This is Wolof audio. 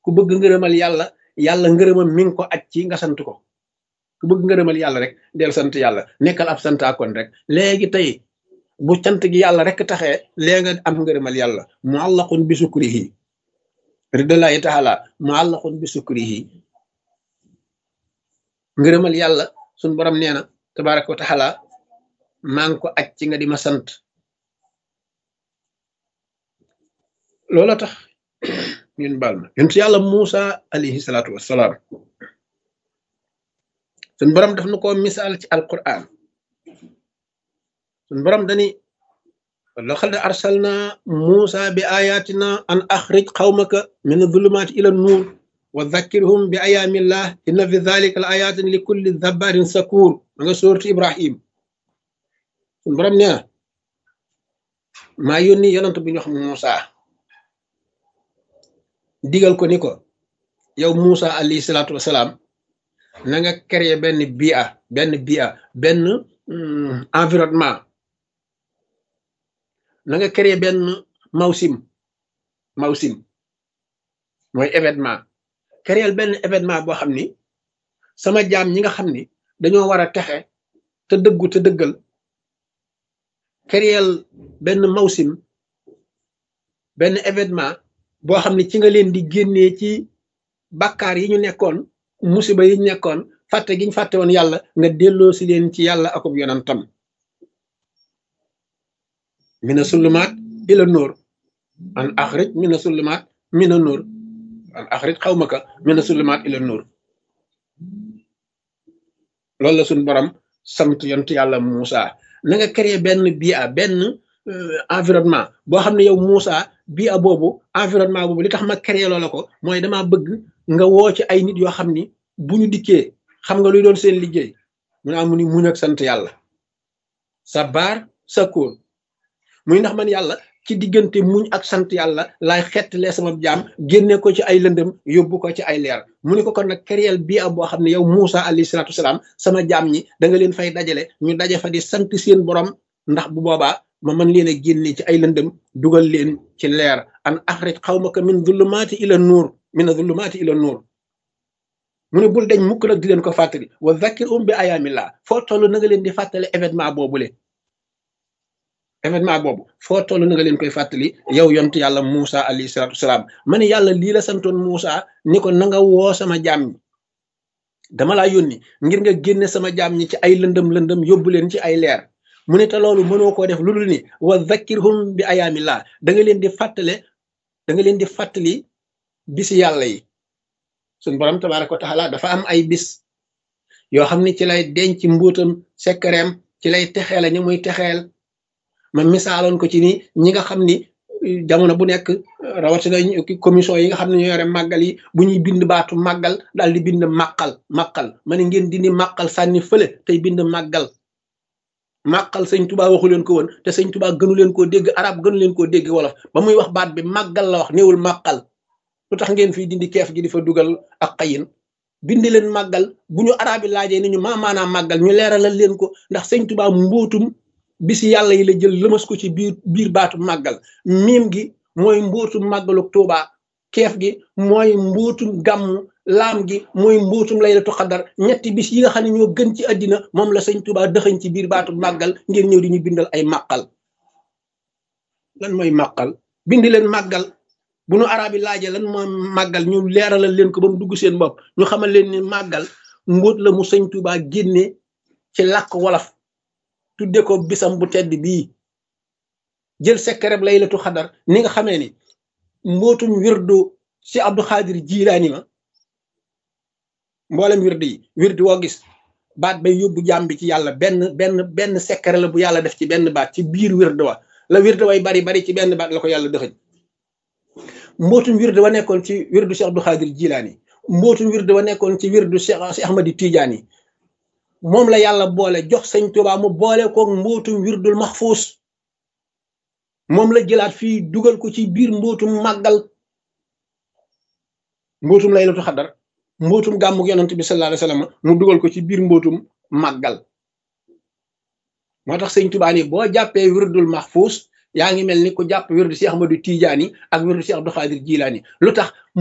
ku bëgg ngërëmal yàlla yàlla ngërëmam mi ngi ko aj ci nga sant ko ku bëgg ngërëmal yàlla rek del sant yàlla nekkal ab santaakoon rek léegi tey bu cant gi yàlla rek taxee léegi nga am ngërëmal yàlla muallaqun bi sukrihi ridallahi taala muallaqun bi sukrihi ngërëmal yàlla suñ borom nee na tabaraka wa taala maa ngi ko aj ci nga di ma sant loola tax ñun baal ma yonent yàlla Muusa alayhi salaatu wassalaam suñ borom daf na ko misaal ci alquran suñ borom dani laqad arsalna Muusa bi ayatina an axrij qawmaka min adulumaati ila nuur wa dhakkirhum bi ayaamillah inna fi dhalika la ayatin li kulli dhabarin sakur ma nga sóortu Ibrahim suñ borom nee na maa yónni yonent bu ñu wax Muusa digal ko ni ko yow Muusa alayhi salaatu wasalaam na nga créer benn bia benn bia benn environnement na nga créer benn mawsim mawsim mooy événement créer benn événement boo xam ni sama jaam ñi nga xam ni dañoo war a texe te dëggu te dëggal créer benn mawsim benn événement boo xam ne ci nga leen di génnee ci bàkkaar yi ñu nekkoon musiba yi ñu nekkoon fàtte gi ñu fàtte woon yàlla nga delloo si leen ci yàlla akub yonantam mina sulumaat ila nóor an axrij mina sulumaat mina nóor an axrij xawmaka mina sulumaat ila nóor loolu la suñ borom sant yont yàlla Muusa na nga créer benn bia benn environnement boo xam ne yow Muusa bia boobu environnement boobu li tax ma créer loola ko mooy dama bëgg nga woo ci ay nit yoo xam ni bu ñu dikkee xam nga luy doon seen liggéey mu ne amu ni muñ ak sant yàlla sa baar sa kóol muy ndax man yàlla ci diggante muñ ak sant yàlla laay xettalee sama jaam génne ko ci ay lëndëm yóbbu ko ci ay leer mu ne ko kon nag créer bia boo xam ne yow Muusa alayhi salaatu wasalaam sama jaam ñi da nga leen fay dajale ñu daje fa di sant seen borom ndax bu boobaa ma mën leen a génne ci ay lëndëm dugal leen ci leer an axrij xawmaka min zulumaati ila nuur min zulumaati ila nuur mu ne bul dañ mukk nag di leen ko fàttali wa zakir um bi ayaamillah foo toll na nga leen di fàttali événement boobule événement boobu foo toll na nga leen koy fàttali yow yont yàlla Muusa alayhi salaatu wasalaam ma ne yàlla lii la santoon Muusa ni ko na nga woo sama jaam ñi dama laa yónni ngir nga génne sama jaam ñi ci ay lëndëm lëndëm yóbbu leen ci ay leer mu ne te loolu mënoo koo def lu dul ni wa zakkirhum bi ayaamillah da nga leen di fàttale da nga leen di fàttali bisi yàlla yi suñ borom tabaraka wa taala dafa am ay bis yoo xam ne ci lay denc mbuutam sekkareem ci lay texeel ñi muy texeel ma misaaloon ko ci ni ñi nga xam ni jamono bu nekk rawatina commission yi nga xam ne ñoo yore màggal yi bu ñuy bind baatu màggal daal di bind màqal màqal ma ne ngeen dindi màqal sànni fële tey bind màggal màqal sëñ tubaa waxu leen ko woon te sëñ tubaa gënu leen koo dégg arab gënu leen koo dégg wolof ba muy wax baat bi màggal la wax néewul màqal lu tax ngeen fii dindi keef gi di fa dugal ak xayin bindi leen màggal bu ñu arab yi laajee ni ñu maa maanaam màggal ñu leeralal leen ko ndax sëñ tubaa mbootum bisi yàlla yi la jël lëmas ko ci biir biir baatu màggal miim gi mooy mbootum màggalu tuubaa keef gi mooy mbootum gàmm laam gi mooy mbootum laylatu xadar ñetti bis yi nga xam ne ñoo gën ci àddina moom la sëñ tubaa dëxañ ci biir baatu màggal ngeen ñëw di ñu bindal ay màqal lan mooy màqal bindi leen màggal bu nu arabi laajee lan mooy màggal ñu leeralal leen ko ba mu dugg seen bopp ñu xamal leen ni màggal mbóot la mu sëñ tubaa génne ci làkk wolof tudde ko bisam bu tedd bii jël sekkereb laylatu xadar ni nga xamee ni mbootum wirdu si Abdou Xaadir Jilaani ma mboolem wirdu yi wirdu woo gis baat bay yóbbu jàmm bi ci yàlla benn benn benn sekkere la bu yàlla def ci benn baat ci biir wirdu wa la wirdu way bari bari ci benn baat la ko yàlla dëxëñ mbootum wirdu wa nekkoon ci wirdu si Abdou Xaadir Jilaani mbootum wirdu wa nekkoon ci wirdu si Ahmadi Tijaani moom la yàlla boole jox sëñ Tuubaa mu boole koog mbootum wirdul maxfuus moom la jëlaat fii dugal ko ci biir mbootum màggal mbootum laylatu xadar mbootum gàmmug yonent bi sallallahu alayhi wasallam mu dugal ko ci biir mbootum màggal moo tax sëñ Tuubaa ni boo jàppee wirdul maxfuus yaa ngi mel ni ku jàpp wirdu si Ahmadu Tijaani ak wirdu si Abdou Xaadir Jilaani lu tax